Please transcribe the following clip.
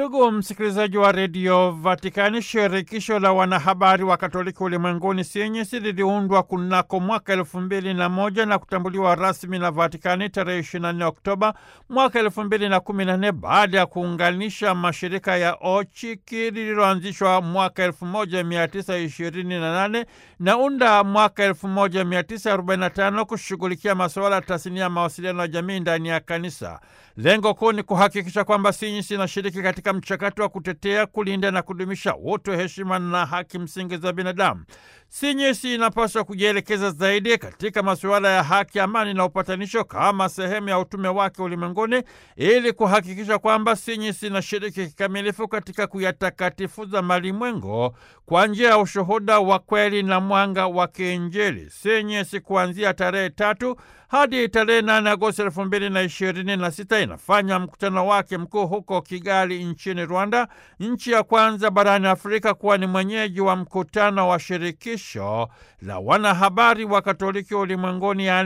Ndugu msikilizaji wa redio Vatikani, shirikisho la wanahabari wa Katoliki ulimwenguni CNS liliundwa kunako mwaka elfu mbili na moja na kutambuliwa rasmi na Vatikani tarehe 24 Oktoba mwaka elfu mbili na kumi na nne baada ya kuunganisha mashirika ya OCHIKI lililoanzishwa mwaka elfu moja mia tisa ishirini na nane na UNDA mwaka elfu moja mia tisa arobaini na tano kushughulikia masuala ya tasnia ya mawasiliano ya jamii ndani ya kanisa. Lengo kuu ni kuhakikisha kwamba CNS inashiriki katika mchakato wa kutetea, kulinda na kudumisha utu, heshima na haki msingi za binadamu. CNS inapaswa kujielekeza zaidi katika masuala ya haki, amani na upatanisho kama sehemu ya utume wake ulimwenguni, ili kuhakikisha kwamba CNS inashiriki kikamilifu katika kuyatakatifuza malimwengo kwa njia ya ushuhuda wa kweli na mwanga wa kiinjili. CNS kuanzia tarehe tatu hadi tarehe 8 Agosti elfu mbili na ishirini na sita inafanya mkutano wake mkuu huko Kigali nchini Rwanda, nchi ya kwanza barani Afrika kuwa ni mwenyeji wa mkutano wa shirikisho la wanahabari wa Katoliki ulimwenguni